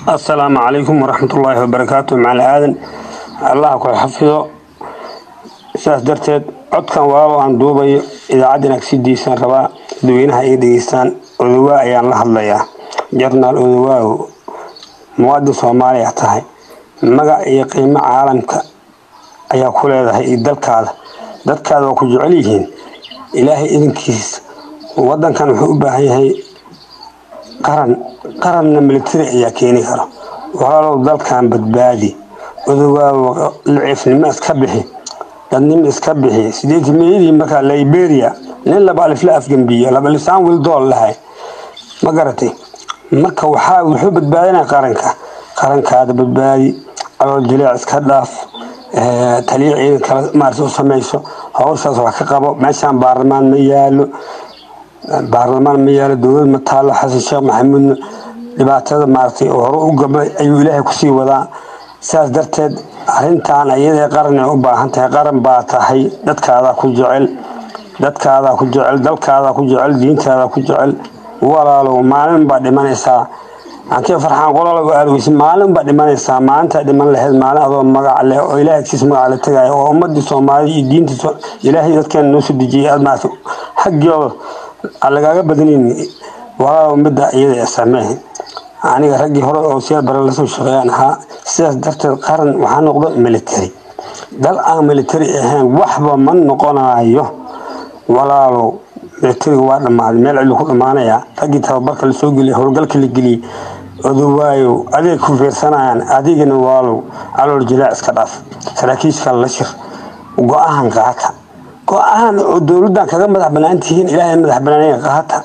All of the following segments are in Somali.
assalaamu calaykum waraxmatullaahi wabarakaatu macali aadan allaha ku xafido sidaas darteed codkan walaalo aan duubayo idaacaddan agsidiisaan rabaa dadweynaha ay dhegeystaan odawaa ayaan la hadlayaa jarnaal odawaaw muwaadin soomaaliya tahay magac iyo qiimo caalamka ayaa ku leedahay iyo dalkaada dadkaada waa ku jecel yihiin ilaahay idinkiis wadankan wuxuu u baahan yahay qaran qaranna militari ayaa keeni karo walaalow dalkan badbaadi odawaawo liciifnimo iska bixi dadnimo iska bixi sideetimiyadii markaa liberia nin laba alif la afgambiyo laba lisaan wildool lahay ma garatay marka waxaa wuxuu badbaadinaya qaranka qarankaada badbaadi alool jileec iska dhaaf taliya ciidan kale maarta u samayso hawshaas wax ka qabo meeshaan baarlamaan ma yaalo baarlamaan ma yaalo dowlad ma taalo xasan sheekh maxamuudna dhibaatada maaragtay oo hore u gabay ayuu ilaahay kusii wadaa sidaas darteed arrintan ayadee qaran ay u baahan tahay qaran baa tahay dadkaadaa ku jecel dadkaadaa ku jecel dalkaadaa ku jecel diintaadaa ku jecel walaalow maalin baa dhimanaysaa ankii farxaan qolalow aadweysa maalin baa dhimanaysaa maalintaa dhiman lahayd maalin adoo magac leh oo ilahay agtiisa magac la tegaya oo ummadii soomaalida iyo diinta ilaahay dadkeena noo soo dejiyay aad maarata xaggooda aan lagaaga badanayn walaalow midda iyada samee aniga raggii hore oo siyaar bare lasoo shaqeeyaan ahaa sidaas darteed qaran waxaa noqdo military dal aan military ahayn waxba ma noqonayo walaalow militariga waa dhammaaday meel cidlu ku dhammaanaya raggii tababarka lasoo geliyay howlgalka la geliyey odawaayow adeeg ku fiirsanayaan adigana waalow calool jilaac iska dhaaf saraakiisha la shir go-ahan qaata go-ahan oo dowladdan kaga madax banaan tihiin ilaahay madax banaanaya qaata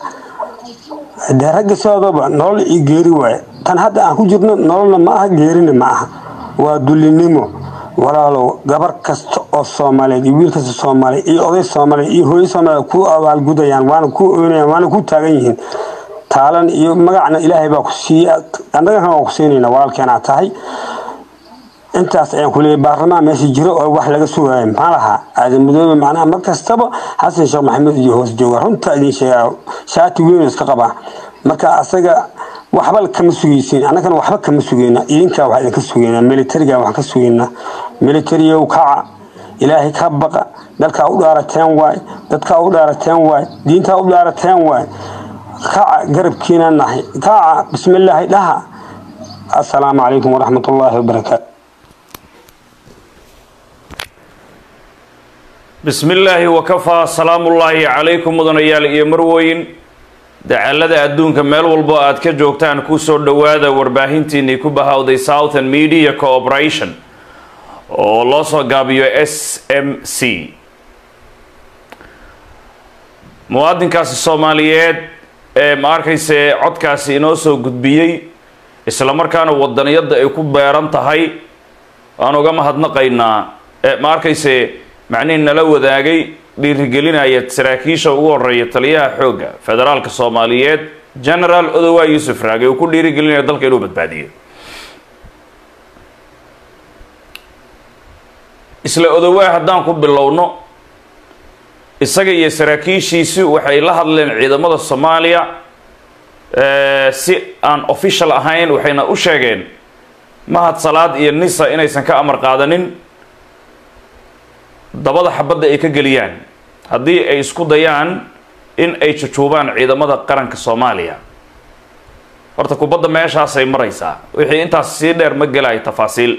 dee ragga sidoodaba nolol iyo geeri waaye tan hadda aan ku jirno nololna ma aha geerina ma aha waa dulinimo walaalow gabar kasta oo soomaaliyeed iyo wiil kasta soomaaliya iyo oday soomaaliya iyo hooyo soomaaliya ku abaalgudayaan waana ku oynayaan waana ku taagan yihiin taalan iyo magacna ilaahay baa ku siiya annagana waa ku siinayna walaalkeenaa tahay intaas ayaan ku leeyahay baarlamaan meesha jiro oo wax laga sugayo maxaa lahaa aadan madoobe macnaha mar kastaba xasan sheekh maxamed iyo hoos jooga runta idin sheegaa shaati weyn iska qabaa marka asaga waxba kama sugaysiin annagana waxba kama sugayna idinkaa wax idinka sugaynaa militariga waxaan ka sugaynaa militariyow kaca ilaahay ka baqa dalkaa u dhaarateen waay dadkaa u dhaarateen waay diintaa u dhaarateen waay kaca garabkiina nahay kaca bismillaahi dhaha assalaamu calaykum waraxmatullaahi wabarakaatu bismi illaahi wakafaa salaamullaahi calaykum mudanayaal iyo marwooyin dacalada adduunka meel walbo aad ka joogtaan kusoo dhowaada warbaahintiinii ku bahawday southern media cooperation oo loo soo gaabiyo s m c muwaadinkaasi soomaaliyeed ee ma arkayse codkaasi inoo soo gudbiyey islamarkaana wadaniyadda ay ku beeran tahay waan uga mahadnaqaynaa ma arkayse macnihii nala wadaagay dhiirigelinaya saraakiisha ugu horeeya taliyaha xoogga federaalka soomaaliyeed genaraal odowaa yuusuf raage uu ku dhiirigelinaya dalka inuu badbaadiyo isla odowaa haddaan ku bilowno isaga iyo saraakiishiisi waxay la hadleen ciidamada soomaaliya si aan official ahayn waxayna u sheegeen mahad salaad iyo nisa inaysan ka amar qaadanin dabada xabadda ay ka geliyaan haddii ay isku dayaan in ay jujuubaan ciidamada qaranka soomaaliya horta kubadda meeshaasay maraysaa wixii intaas sii dheer ma gelayo tafaasiil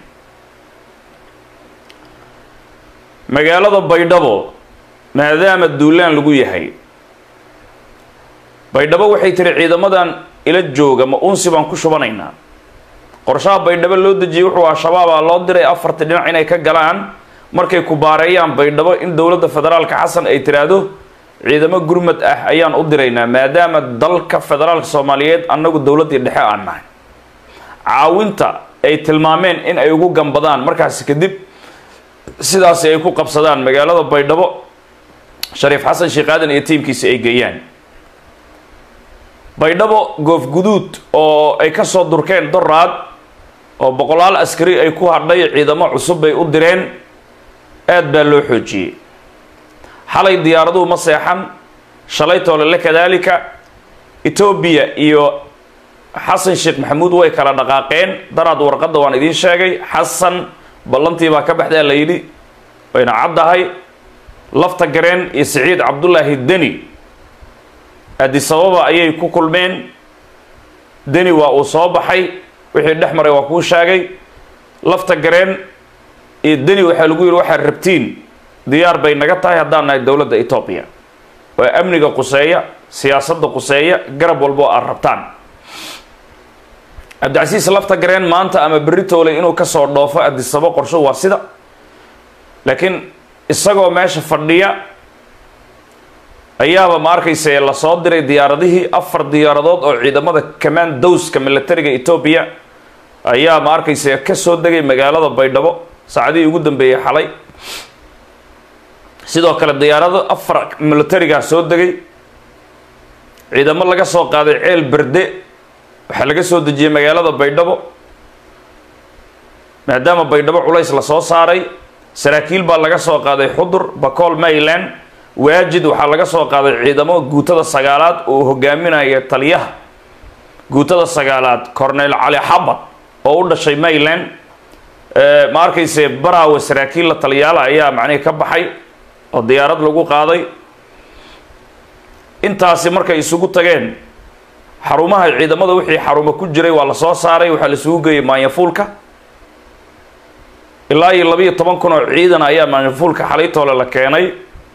magaalada baydhabo maadaama duulaan lagu yahay baydhabo waxay tiri ciidamadan ila jooga ma unsi baan ku shubanaynaa qorshaha baydhabo loo dejiyey wuxuu al-shabaabaa loo diray afartii dhinac inay ka galaan markay ku baareeyaan baydhabo in dowladda federaalka xasan ay tiraahdo ciidamo gurmad ah ayaan u diraynaa maadaama dalka federaalka soomaaliyeed annagu dowladdii dhexe aan nahay caawinta ay tilmaameen in ay ugu gambadaan markaasi kadib sidaasi ay ku qabsadaan magaalada baydhabo shariif xasan sheekh aadan iyo tiimkiisi ay geeyaan baydhabo goof guduud oo ay kasoo durkeen doraad oo boqolaal askari ay ku hadhay ciidamo cusub bay u direen aad baa loo xoojiyey xalay diyaaraduhu ma seexan shalay toolele kadaalika etoobiya iyo xasan sheekh maxamuud way kala dhaqaaqeen daraad warqadda waan idiin sheegay xasan ballantii baa ka baxdaa la yidhi wayna caddahay lafta gareen iyo siciid cabdullaahi deni adisababa ayay ku kulmeen deni waa uu soo baxay wixii dhex maray waa kuu sheegay lafta gareen iyo deni waxaa lagu yidhi waxaad rabtiin diyaar bay naga tahay haddaan nahay dowladda etoobiya waa amniga quseeya siyaasadda quseeya garab walbo aad rabtaan cabdicasiis lafta gareen maanta ama berri tooley inuu kasoo dhoofo adisabo qorsho waa sida laakiin isagoo meesha fadhiya ayaaba ma arkayse lasoo diray diyaaradihii afar diyaaradood oo ciidamada command dowska militariga etoobiya ayaa ma arkayse kasoo degay magaalada baydhabo saacadihii ugu dambeeyey xalay sidoo kale diyaarado afar militarigaa soo degay ciidamo laga soo qaaday ceel berde waxaa laga soo dejiyey magaalada baydhabo maadaama baydhabo culays lasoo saaray saraakiil baa laga soo qaaday xudur bacool mayland waajid waxaa laga soo qaaday ciidamo guutada sagaalaad oo hogaaminaya taliyaha guutada sagaalaad cornel cali xabad oo u dhashay mayland ma arkayse baraawe saraakiil la taliyaala ayaa macnihi ka baxay oo diyaarad lagu qaaday intaasi markay isugu tageen xarumaha ciidamada wixii xarumo ku jiray waa la soo saaray waxaa la isugu geeyey maanyafuulka ilaa iyo labiiyo toban kun oo ciidan ayaa maanyafuulka xalaytoole la keenay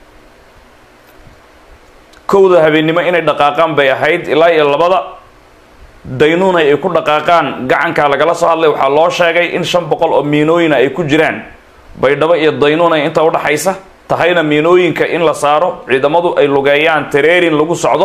kowda habeennimo inay dhaqaaqaan bay ahayd ilaa iyo labada daynuuna ay ku dhaqaaqaan gacankaa lagala soo hadlay waxaa loo sheegay in shan boqol oo miinooyina ay ku jiraan baydhabo iyo daynuuna inta udhaxaysa tahayna miinooyinka in la saaro ciidamadu ay lugeeyaan tareerin lagu socdo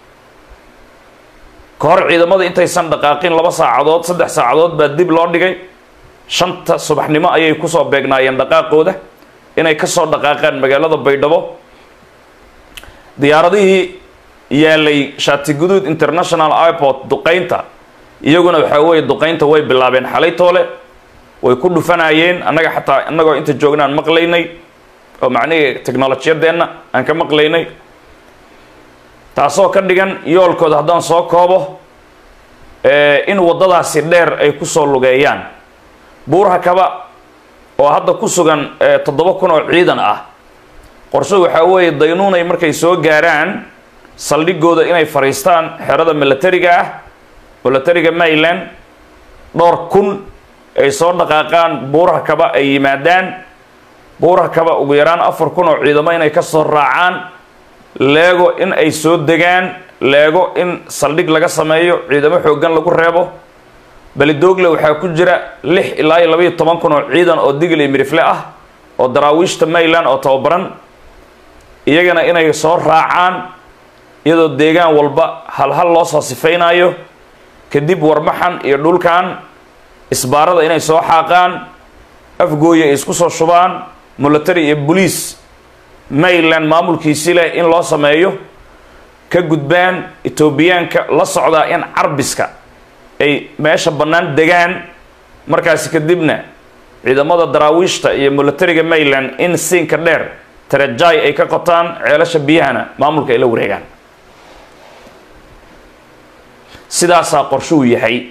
ka hor ciidamada intaysan dhaqaaqin laba saacadood saddex saacadood baa dib loo dhigay shanta subaxnimo ayay kusoo beegnaayeen dhaqaaqooda inay kasoo dhaqaaqaan magaalada baydhabo diyaaradihii yaalay shaatiguduud international airport duqaynta iyaguna waxaa weeye duqaynta way bilaabeen xalaytoole way ku dhufanayeen annaga xataa innagoo inta joogna aan maqlaynay oo macnihii technolojiyadeenna aan ka maqlaynay taasoo ka dhigan yoolkooda haddaan soo koobo in waddadaasi dheer ay kusoo lugeeyaan buurha kaba oo hadda ku sugan toddoba kun oo ciidan ah qorshe waxaa weeye daynuunay markay soo gaaraan saldhigooda inay fadhiistaan xerada militariga ah militariga mayland dhowr kun ay soo dhaqaaqaan buuraha kaba ay yimaadaan buuraha kaba ugu yaraan afar kun oo ciidamo inay kasoo raacaan leego in ay soo degaan leego in saldhig laga sameeyo ciidamo xooggan lagu reebo belidoogle waxaa ku jira lix ilaa iyo labaiyo toban kun oo ciidan oo digli mirifle ah oo daraawiishta mayland oo tababaran iyagana inay soo raacaan iyadoo deegaan walba halhal loo soo sifaynayo kadib warmaxan iyo dhulkan isbaarada inay soo xaaqaan afgooya ay isku soo shubaan military iyo boliis mayland maamulkiisi leh in loo sameeyo ka gudbaan etoobiyaanka la socdaa in carbiska ay meesha bannaan degaan markaasi kadibna ciidamada daraawiishta iyo militariga mayland in siinka dheer tarajai ay ka qotaan ceelasha biyahana maamulka ay la wareegaan sidaasaa qorshuu yahay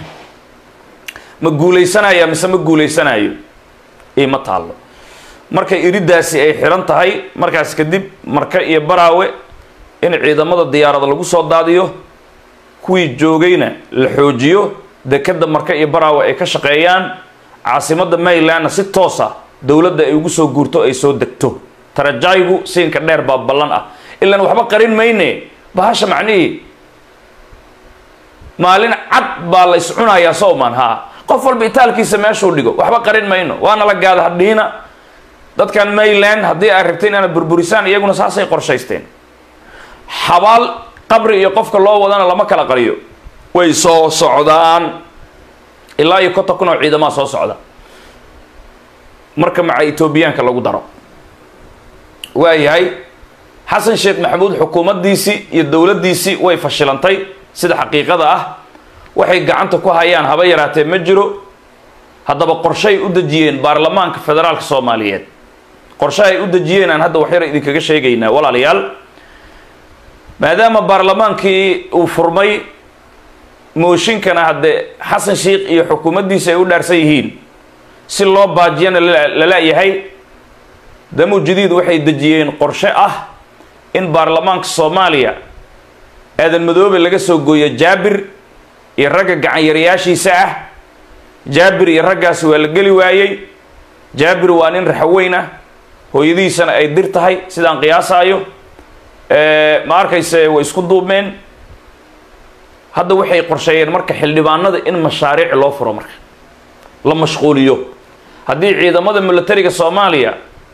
ma guuleysanaya mise ma guuleysanayo ima taallo markay iridaasi ay xiran tahay markaas kadib marka iyo baraawe in ciidamada diyaarada lagu soo daadiyo kuwii joogayna la xoojiyo dekeda marka iyo baraawe ay ka shaqeeyaan caasimada maylandna si toosa dowladda ay ugu soo guurto ay soo degto tarajaygu siinka dheer baa ballan ah ilaan waxba qarin mayne bahasha macnihii maalin cad baa la is cunayaa sowman haa qof walba itaalkiisa meeshuu dhigo waxba qarin mayno waana la gaada hadhiina dadkan mayland haddii ay rabteen inaad burburisaan iyaguna saasay qorshaysteen xabaal qabri iyo qofka loo wadana lama kala qariyo way soo socdaan ilaa iyo konton kun oo ciidamaa soo socda marka maca etoobiyaanka lagu daro waayahay xasan sheekh maxamuud xukuumaddiisii iyo dowladdiisii way fashilantay sida xaqiiqada ah waxay gacanta ku hayaan haba yaraatee ma jiro haddaba qorshay u dejiyeen baarlamaanka federaalka soomaaliyeed qorshe ay u dejiyeen aan hadda waxyar idinkaga sheegaynaa walaalayaal maadaama baarlamaankii uu furmay mooshinkana haddee xasan sheikh iyo xukuumaddiisa ay u dhaarsan yihiin si loo baajiyana lala-yahay damu jadiid waxay dejiyeen qorshe ah in baarlamaanka soomaaliya aadan madoobe laga soo gooyo jaabir iyo ragga gacanyarayaashiisa ah jaabir iyo raggaasi waa la geli waayey jaabir waa nin raxweyn ah hooyadiisana ay dir tahay sidaan qiyaasaayo ma arkayse way isku duubmeen hadda waxay qorsheeyeen marka xildhibaanada in mashaariic loo furo marka la mashquuliyo haddii ciidamada militariga soomaaliya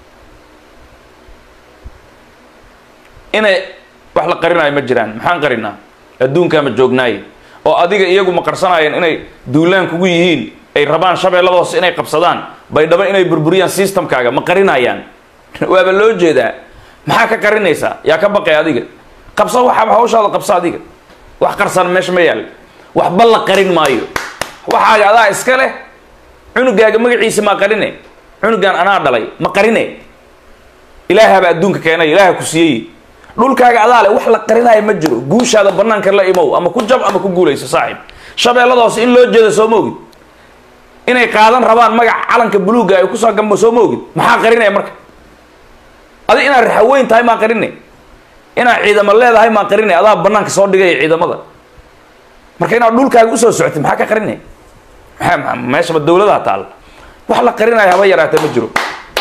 inay wax la qarinayo ma jiraan maxaan qarinaa adduunkaa ma joognaaye oo adiga iyagu ma qarsanaayeen inay duulaan kugu yihiin ay rabaan shabeelladoos inay qabsadaan baydhabo inay burburiyaan systemkaaga ma qarinayaan waaba loo jeedaa maxaa ka qarinaysaa yaa ka baqay adiga qabso waxaaba hawshaada qabso adiga wax qarsan meesha ma yaal waxba la qarin maayo waxaaga adaa iska leh cunugaaga magaciisa maa qarine cunugan anaa dhalay ma qarine ilaahabaa adduunka keenay ilaaha ku siiyey dhulkaaga adaa leh wax la qarinaayo ma jiro guushaada banaanka la imow ama ku jab ama ku guulayso saaxib shabeelladaas in loo jeeda soo ma ogid inay qaadan rabaan magaca calanka buluugga ay kusoo gamba soo ma ogid maxaa qarinaya marka adi inaad raxaweyn tahay maa qarine inaad ciidamo leedahay maa qarine adaa banaanka soo dhigaya ciidamada marka inaad dhulkaaga usoo socotid maxaa ka qarinaya maa meeshaba dawladaha taal wax la qarinayo haba yaraata ma jiro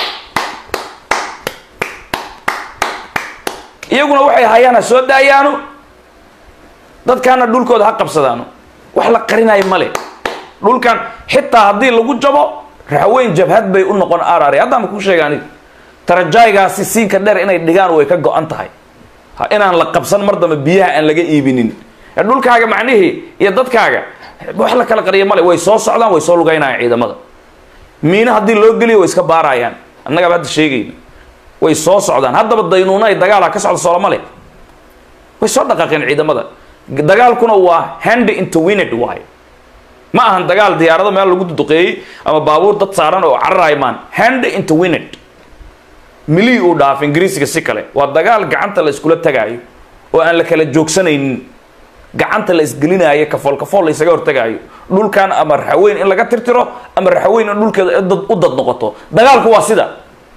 iyaguna waxay hayaan ha soo daayaano dadkaana dhulkooda ha qabsadaano wax la qarinayo male dhulkan xitaa haddii lagu jabo raxweyn jabhad bay u noqon arare haddaama kuu sheega aniga tarajaygaasi siinka dheer inay dhigaan way ka go-an tahay ha inaan la qabsan mar dambe biyaha aan laga iibinin dhulkaaga macnihii iyo dadkaaga wax la kala qariya male way soo socdaan way soo lugaynayaan ciidamada miina haddii loo geliyo way iska baarayaan annagaaba hadda sheegayna way soo socdaan haddaba daynuuna ay dagaala ka socda soolomale way soo dhaqaaqeen ciidamada dagaalkuna waa hand into wined waay ma ahan dagaal diyaarado meel lagu duduqeeyey ama baabuur dad saaran oo cararaay maan hand into wined milii uu dhaaf ingiriisiga si kale waa dagaal gacanta la iskula tagaayo oo aan la kala joogsanaynin gacanta la isgelinaayo kafool kafool la isaga hortagaayo dhulkan ama raxaweyn in laga tirtiro ama raxaweyn in dhulkeeda u dad noqoto dagaalku waa sida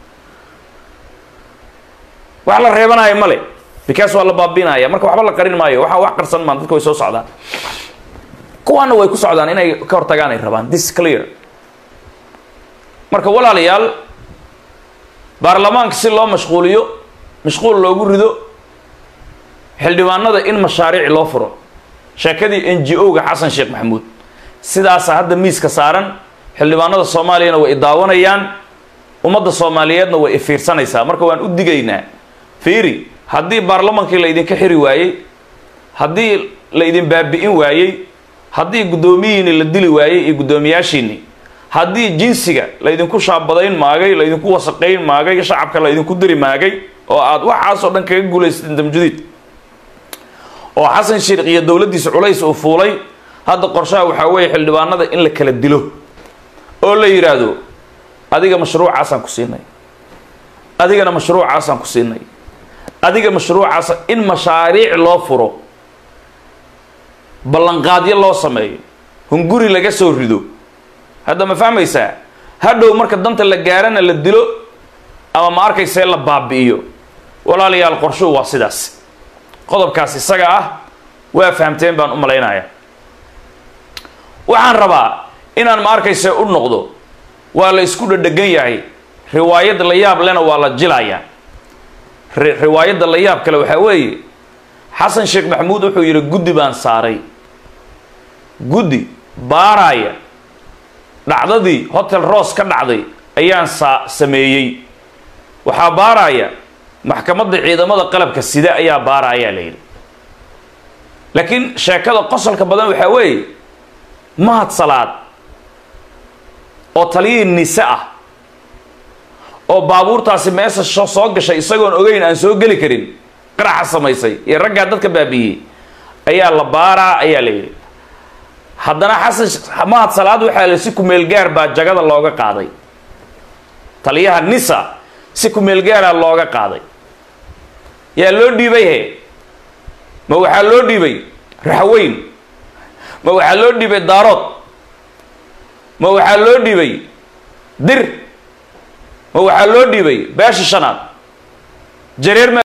wax la reebanayo male because waa la baabiinaya marka waxba la qarin maayo waxaa wax qarsan maan dadka way soo socdaan kuwaana way ku socdaan inay ka hortagaan ay rabaan this clear marka walaalayaal baarlamaanka si loo mashquuliyo mashquul loogu rido xildhibaanada in mashaariic loo furo sheekadii n g o-ga xasan sheekh maxamuud sidaasa hadda miiska saaran xildhibaanada soomaaliyana way idaawanayaan ummadda soomaaliyeedna way ifiirsanaysaa marka waan u digaynaa fiiri haddii baarlamaankii la idinka xiri waayey haddii la idin baabi'in waayey haddii guddoomiyiini la dili waayey iyo guddoomiyaashiini haddii jinsiga laydinku shaabadayn maagay laydinku wasaqayn maagay shacabka laydinku diri maagay oo aada waxaasoo dhan kaga guulaysateen damjudiid oo xasan sheekh iyo dowladdiisa culays uu fuulay hadda qorshaha waxaa weeye xildhibaanada in la kala dilo oo la yidhaahdo adiga mashruucaasaan ku siinay adigana mashruucaasaan ku siinay adiga mashruucaasa in mashaariic loo furo ballanqaadyo loo sameeyo hunguri laga soo rido hadda ma fahmaysaa hadhow marka danta la gaarana la dilo ama ma arkaysee la baabi'iyo walaalayaal qorshuhu waa sidaas qodobkaas isaga ah waa fahamteen baan u malaynaya waxaan rabaa inaan ma arkayse u noqdo waa la isku dhadhegan yahay riwaayadda la yaab lena waa la jilayaa riwaayadda la yaab kale waxaa weeye xasan sheekh maxamuud wuxuu yidhi guddi baan saaray guddi baaraya dhacdadii hotel ross ka dhacday ayaan saa sameeyey waxaa baaraya maxkamadda ciidamada qalabka sida ayaa baarayaa la yidhi laakiin sheekada qosolka badan waxaa weeye mahad salaad oo taliyihii nise ah oo baabuurtaasi meesha soo gashay isagoon ogeyn aan soo geli karin qaraxa samaysay iyo raggaa dadka baabi'iyey ayaa la baaraa ayaa la yidhi haddana xasan mahad salaad waxaa la si kumeel gaar baa jagada looga qaaday taliyaha nisa si kumeel gaaraa looga qaaday yaa loo dhiibay he ma waxaa loo dhiibay raxweyn ma waxaa loo dhiibay daarood ma waxaa loo dhiibay dir ma waxaa loo dhiibay beesha shanaad jareer ma